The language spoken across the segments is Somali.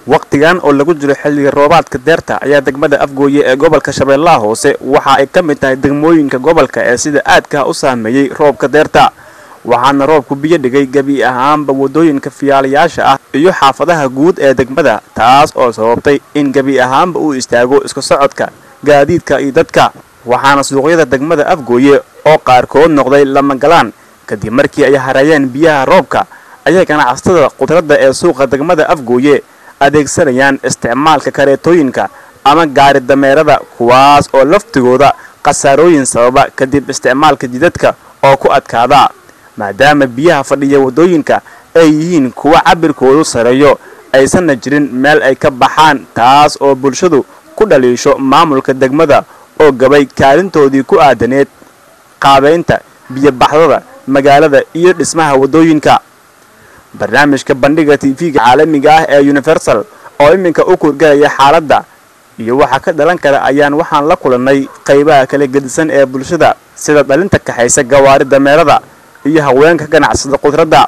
wakhtigan oo lagu jiro xilliga roobaadka deerta ayaa degmada afgooye ee gobolka shabeellaha hoose waxa ay ka mid tahay degmooyinka gobolka ee sida aadka u saameeyey roobka deerta waxaana roobku biyo dhigay gebi ahaanba waddooyinka fiyaalayaasha ah iyo xaafadaha guud ee degmada taas oo sababtay in gebi ahaanba uu istaago isku socodka gaadiidka iyo dadka waxaana suuqyada degmada afgooye oo qaarkood noqday lama galaan kadib markii ay hareeyeen biyaha roobka ayay ganacsatada khudradda ee suuqa degmada afgooye adeegsanayaan isticmaalka kareetooyinka ama gaari dameerada kuwaas oo laftigooda khasaarooyin sababa kadib isticmaalka jidadka oo ku adkaada maadaama biyaha fadhiya waddooyinka ay yihiin kuwa cabirkoodu sareeyo aysanna jirin meel ay ka baxaan taas oo bulshadu ku dhaliisho maamulka degmada oo gabay kaalintoodii ku aadaneed qaabaynta biyobaxdada magaalada iyo dhismaha waddooyinka barnaamijka bandhiga tv-ga caalamiga ah ee universal oo iminka u kurgalaya xaaladda iyo waxa ka dhalan kara ayaan waxaan la kulannay qaybaha kala gedisan ee bulshada sida dhalinta kaxaysa gawaari dameerada iyo haweenka ganacsada khudradda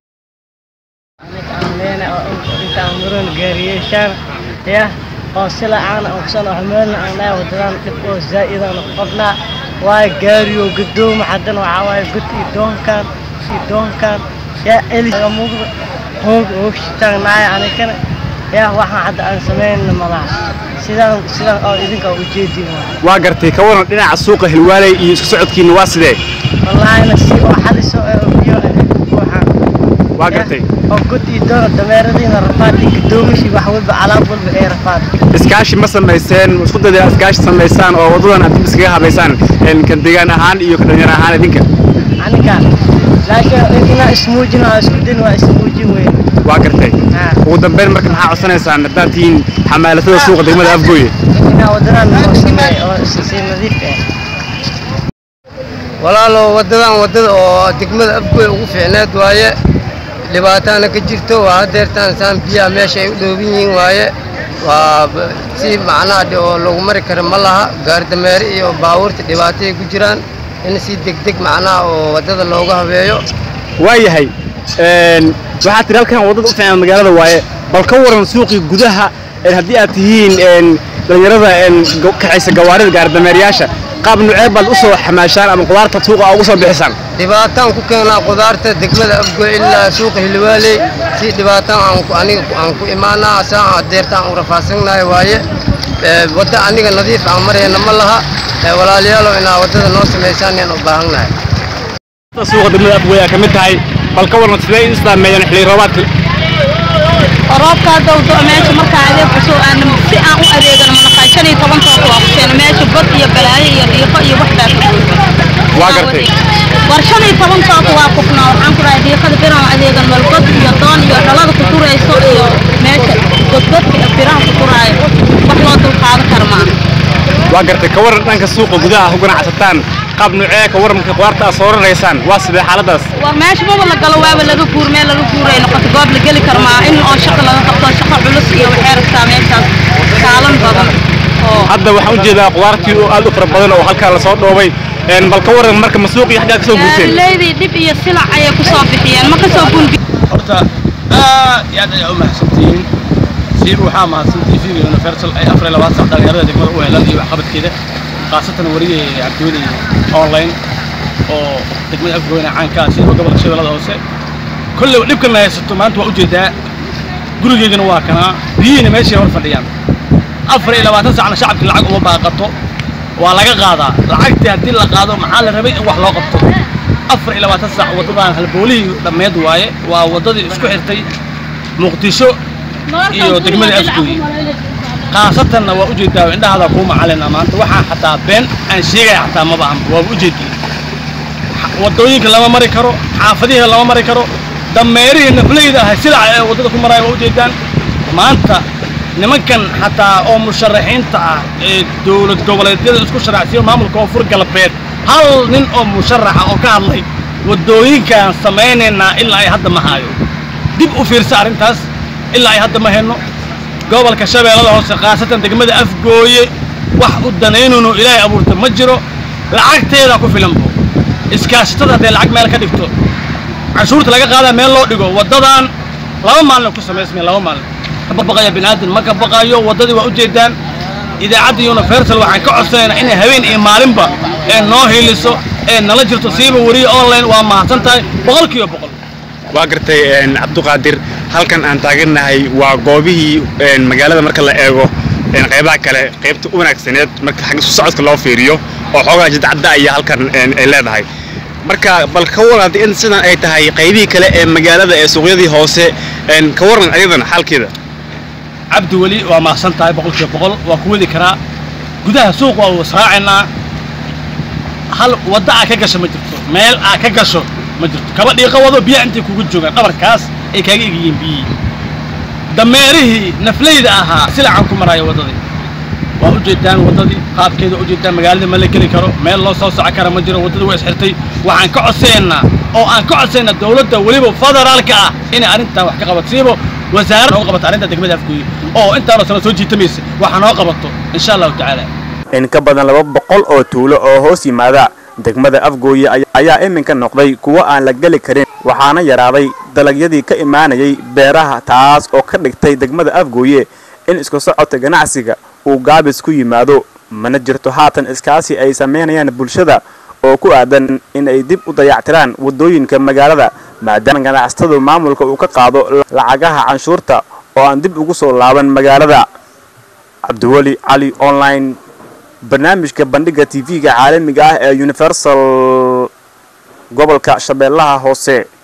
intaan muran gaariyeeshaan yah oo sila aan ogsan oo meelna aan dhahay wadadaan dhib oo zaa'idaan qabnaa waayo gaariyo gadoomo haddana waxaa waaye god iyo doonkaan iyo doonkaan yaa elis muuqda hoog hoogshitaan naaya anikana yaa waxaan hadda aan samaynna malaha sidaan sidaan oo idinka ujeedin waay waa gartay ka waran dhinaca suuqa hilwaaley iyo isku socodkiina waa sidee wallaahina si oo xadiso ee biyo waxaan waa gartay oo god iyo doona dameeradiina rafaadii gadoomishi wax walba alaab walba ee rafaad iskaashi ma samayseen isku dayda iskaashi samaysaan oo waddadan aad dib iskaga habaysaan kan deegaan ahaan iyo ka dhalinyar ahaan idinka aniga laakiin inaa ismuujin oo isku din waa ismuujin weyn waa gartay haa ugu dambeyn marka maxaa codsanaysaan haddaad tihiin xamaalatada suuqa degmada afgooye inaa waddanaan noo sameey oo si nadiif ah walaalow waddadan waddada oo degmada afgoy ugu fiicneed waaye dhibaataana ka jirto waa hadeertaan saan biyaha meesha ay u dhooban yihiin waaye waa b- si macnaha dhi- oo lagu mari karo ma laha gaari dameere iyo baabuurta dhibaatay ku jiraan in si degdeg macnaha oo waddada looga habeeyo waayahay waxaad tihi halkan waddada u fiican magaalada waaye bal ka waran suuqii gudaha een haddii aad tihiin een dhalinyarada een go- kaxaysa gawaarida gaaridameeryaasha qaab nucee baad u soo xamaashaan ama qudaarta suuqa aa ugu soo bixisaan dhibaataan ku keenaa qudaarta degmada afgoy ilaa suuqa hilwaaley si dhibaataan aan ku- aniga ku- aan ku imaanaa saa hadeertaan u rafaadsannahay waaye Ee, wadda aniga nadiif aan marayna ma laha Ee, walaalayaalow inaa waddada noo samaysaan yaan u baahannahay suuqa degmada afgooye aa ka mid tahay bal ka waran sidee in islaameeyaan xilli roobaadka roobka hadda uu doo meesha markaa adeeg kusoo aadna si aan u adeegano manaqaa shan iyo toban toob waa kuseena meesha bad iyo balaayo iyo dhiiqo iyo wax baa ka buuxa Waa gartay. war shan iyo toban toob waa kufnaa waxaan ku dhahay dhiiqada biraan adeegan meel bad iyo doon iyo dhalada ku turayso iyo meesha godgodka iyo biraha ku turaayo wax loo dulqaadan kara maaha waa gartay ka waran dhanka suuqa gudaha ku ganacsataan qaab nucee ka waran marka qudaarta aad soo raraysaan waa sidee xaaladaas war meesha maba la galo waaba laga guur meel laga guuray noqoto goob la geli karo maa in oo shaqo laga qabto shaqo culus iyo waxay rabtaa meeshaas kaalan badan oo hadda waxaan u jeedaa qudaartii oo aad u fara badan oo halkaa lasoo dhoobay een bal ka waran marka ma suuqii xaggaa ka soo guurteen gaarileydii dhib iyo silac ayay ku soo bixiyeen ma ka soo gunbi horta aad iyo aad ayaa u mahadsantihiin siib waxaa mahadsan tv universal ay afar iyo labaatan sac dhalinyarada degmada u helaan iyo waxqabadkeeda khaasatan wariyay cabdiweli online oo degmada afgoyna caankaa sida gobolka shabeellada hoose kolley dhibkan la haysato maanta waa ujeedaa gurigeygana waa kanaa biyihiina meeshay hor fadhiyaan afar iyo labaatan sacna shacabkii lacag uma baaqato waa laga qaadaa lacagtii haddii la qaado maxaa la rabay in wax loo qabto afar iyo labaatan sac waddadan halboolihii dhammeed waaye waa waddadii isku xirtay muqdisho iyo degmada afgooye khaasatanna waa ujeedaa indhahaada kuu macalina maanta waxaa xataa been aan sheegaya xataa maba ahan waaba ujeedii waddooyinka lama mari karo xaafadihii lama mari karo dameerihii nafleyda ahay sidaa ee waddada ku maraya waa ujeedaan maanta nimankan xataa oo musharaxiinta ah ee dowlad goboleedyada isku sharaxsiyo maamulka koonfur galbeed hal nin oo musharaxa oo ka hadlay waddooyinkaan samaynaynaa ilaa ay hadda ma hayo dib u fiirsa arrintaas ilaa ay hadda ma hayno gobolka shabeellada hoose khaasatan degmada afgooye wax u danaynayno ilaahay abuurta ma jiro lacagteeda ku filan bo iskaashatada hadday lacag meel ka dhigto canshuurta laga qaadaa meel loo dhigo waddadan laba maalin ku samaysmeen laba maalin ka baqaya bini'aadan ma ka baqayo waddadii waa ujeedaan idaacadda universal waxaan ka codsanaynaa inay habeen iyo maalinba ee noo hiiliso ee nala jirto siiba weriye online waa mahadsan tahay boqolkiiba boqol waa gartay cabduqaadir halkan aan taagannahay waa goobihii magaalada marka la eego qaybaha kale qaybta u wanaagsaneed marka xagga isu socodka loo fiiriyo oo xoogaa jidcadda ayaa halkan ay leedahay marka bal ka waran in sidan ay tahay qaybihii kale ee magaalada ee suuqyadii hoose ka waran ayadana xaalkeeda cabdi weli waa mahadsan tahay boqolkiiba boqol waa ku wadi karaa gudaha suuq waa israacaynaa hal wadda aa ka gasho ma jirto meel aa ka gasho ma jirto kaba dhiiqo wado biyaha intay kugu joogaan dhabarkaas ay kaaga egayiin biyihii dameerihii naflayda ahaa silacan ku maraayo waddadii waa ujeedaan waddadii qaabkeeda ujeedaan magaalada ma la geli karo meel loo soo soco kara ma jiro waddadii waa isxirtay waxaan ka codsaynaa oo aan ka codsaynaa dawladda weliba federaalka ah inay arrintan wax ka qabatasiibo wasaaradda noo qabato arrinta degmada afgooye oo intaanoo sano soo jiitamaysa waxa noo qabato insha allahu tacaala in ka badan laba boqol oo tuulo oo hoos yimaada degmada afgooye ayaa iminka noqday kuwo aan la geli karin waxaana yaraaday dalagyadii ka imaanayay beeraha taas oo ka dhigtay degmada afgooye in isku socodka ganacsiga uu gaabis ku yimaado mana jirto haatan iskaasi ay samaynayaan bulshada oo ku aadan in ay dib u dayactiraan waddooyinka magaalada maadaama ganacsatadu maamulka uu ka qaado lacagaha canshuurta oo aan dib ugu soo laaban magaalada cabdiweli cali online barnaamijka bandhigga tv-ga caalamiga ah ee universal gobolka shabeellaha hoose